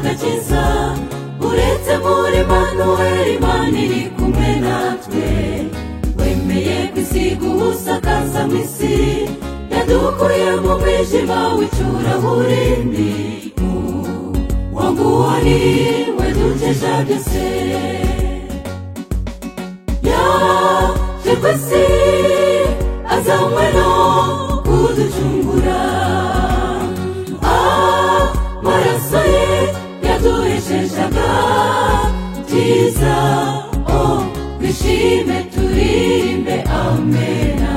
dukiza uretse muri manuweli imana iri kumwe natwe wemeye ku isi guhusakaza mu isi yadukuye mu mwijima w'icuraburindi wanguwo ni we dukeje byose yaje ku isi azanywe no kuducungura amaraso ye yaduheshejaga byiza o twishime turirimbe amena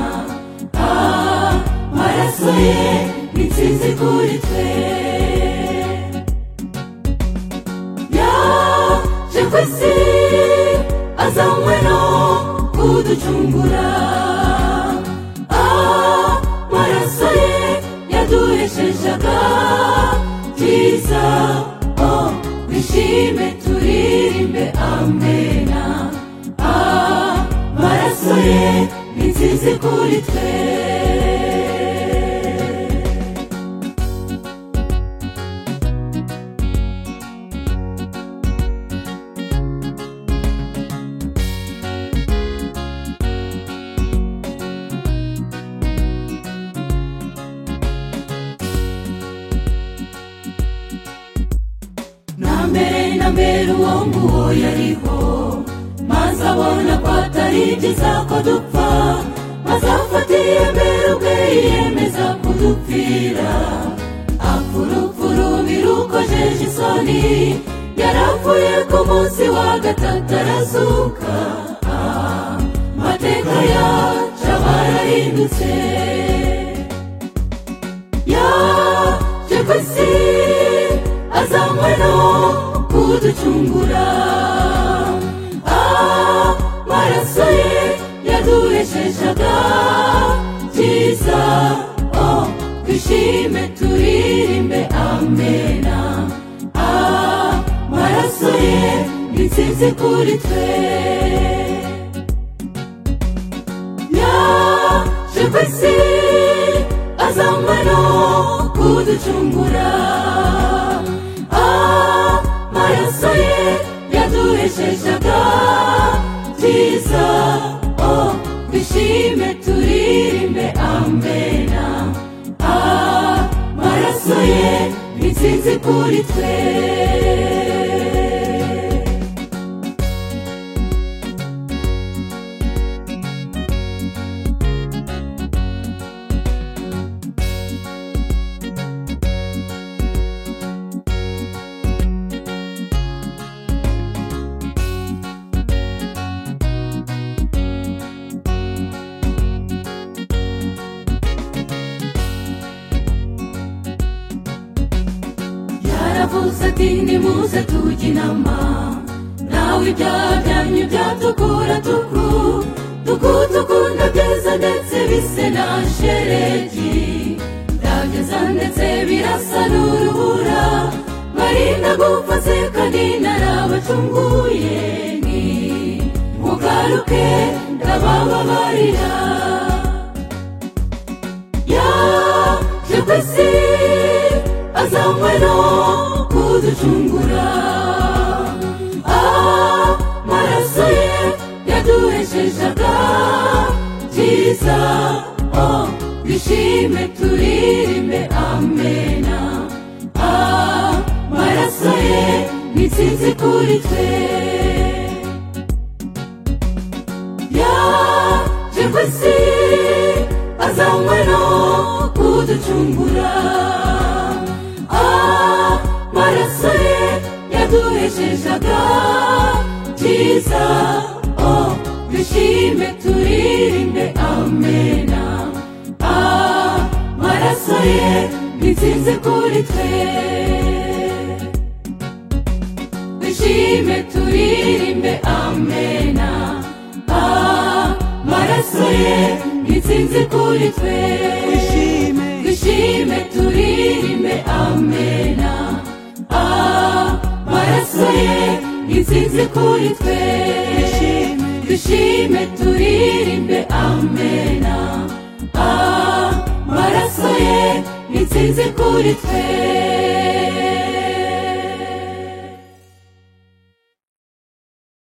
amaraso ye ni nsinzi kuri twe yaje ku isi azanywe no kuducungura amaraso ye yaduheshejaga byiza o twishime turirimbe amena amaraso ye ni nsinzi kuri twe na mbere na mbere uwo nguwo yariho maze abona ko atari byiza ko dupfa maze afatiye mbere ubwe yiyemeza kudupfira apfurupfu rubi rukojeje isoni yarapfuye ku munsi wa gatatu arazuka Ah, amateka yacu aba yarahindutse yaje ku isi azanywe no kuducungura amaraso ye yaduheshejaga byiza o twishime turirimbe amena amaraso ye ni nsinzi kuri twe yaje ku isi azanywe no kuducungura amaraso ye yaduheshejaga byiza o twishime turirimbe amena amaraso ye ni nsinzi kuri twe yaravuze ati nimuze tujye inama nawe ibyaha byanyu byatukura tuku tukudukunda byiza ndetse bise na sheregi ndageza ndetse birasa n'urubura marinda gupfa se kandi narabacunguye ni mugaruke ndabababarira yaje ku isi azanywe no kuducungura amaraso ye yaduheshejaga byiza o twishime turirimbe amena amaraso ye ni nsinzi kuri twe yaje ku isi azanywe no kuducungura amaraso ye yaduheshejaga byiza o twishime turirimbe amena amaraso ye ni nsinzi kuri twe twishime turirimbe amena amaraso ye ni nsinzi kuri twe twishime turirimbe amena amaraso ye ni nsinzi kuri twe twishime turirimbe amena amaraso ye ni nsinzi kuri twe